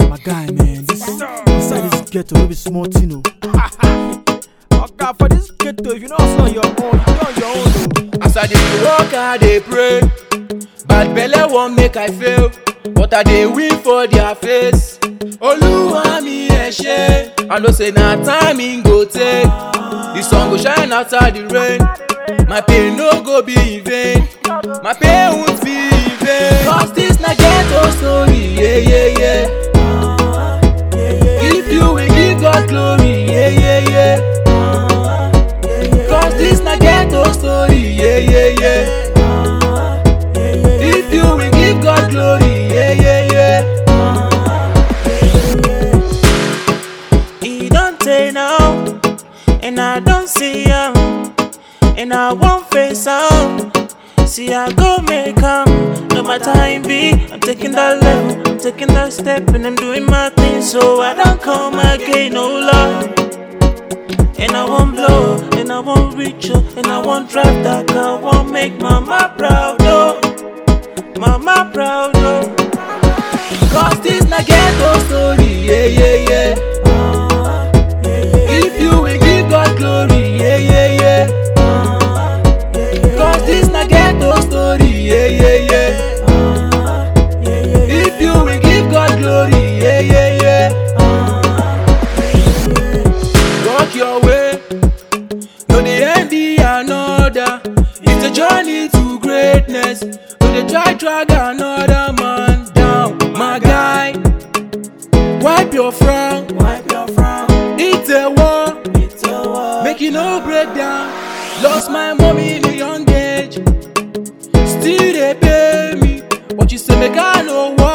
My guy, man, this inside this ghetto, no be small thing, oh. Oga, for this ghetto, if you know hustle on your own, you do on your own, oh. As I dey work, I dey pray. Bad belle wan make I fail, but I dey win for their face. Oluwa mi ẹ ṣé, I know say na time im go take. The sun go shine after the rain. My pain no go be in vain. My pain won't be in vain. Cause this na ghetto story, yeah, yeah, yeah. If you will give God glory, yeah, yeah, yeah. Cause this na ghetto story, yeah, yeah, yeah. If you will give God glory, yeah, yeah, yeah. E don tey now, and I don see am, and I wan face am. See, I go make am, no matter how it be. I'm taking that level, I'm taking that step, and I'm doing my thing. So I don't come again, no love. And I won't blow, and I won't reach up, and I won't drive that car. I won't make mama proud, oh, mama proud, oh. Cause this na ghetto story, yeah, yeah, yeah. If you will give God glory, yeah, yeah, yeah. Cause this na ghetto story, yeah, yeah, yeah. If you will give God glory, yeah, yeah, yeah. Walk your way, no dey envy another. It's a journey to greatness, no dey try drag another man down. My guy, wipe your frown, Wipe your frown, it's a war. it's a war. Make you no break down. Lost my mommy in a young age. Still they pay me. What you say, make I know what?